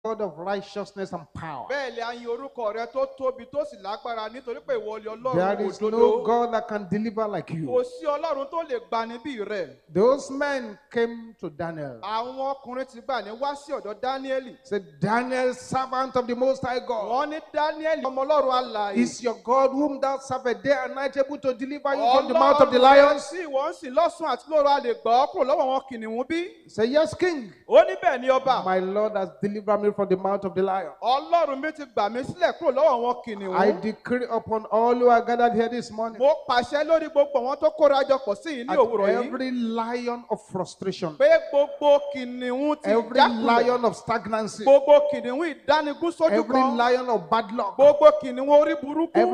God of righteousness and power. bẹ́ẹ̀ lè ayin orúkọ rẹ tó tóbi tó sì lágbára nítorí pé ìwọ ni ọlọ́run There is no òdodo God that can deliver like kò you. sí ọlọ́run tó lè gbani bí rẹ̀ Those men came to Daniel. àwọn ọkùnrin ti gbà ní wá sí ọ̀dọ̀ dáníẹ́lì Said, Daniel, servant of the Most High God, wọ́n ní dáníẹ́lì ọmọ ọlọ́run alààyè is your God whom thou servest day and night able to deliver you from the mouth of the Ọlọ́run rẹ lions? sí ìwọ ń sìn lọ́sùn àti lóru a lè gbọ́ kúrò lọ́wọ́ wọn kìnìún bí. Say, Yes, King. ó ní bẹ́ẹ̀ ni ọba My Lord has delivered me from the mouth of the lion. ọlọ́run mi ti gbà mí sílẹ̀ kúrò lọ́wọ́ wọn I kìnìún. decree upon all who are gathered here this morning mo pàṣẹ lórí gbogbo àwọn tó kóra jọ pọ̀ sí yìí ní at òwúrọ̀ yìí every lion of frustration, pé gbogbo kìnìún ti every jákulẹ̀ lion of stagnancy, gbogbo kìnìún ìdánigún sójú every kan lion of bad luck, gbogbo kìnìún orí burúkú every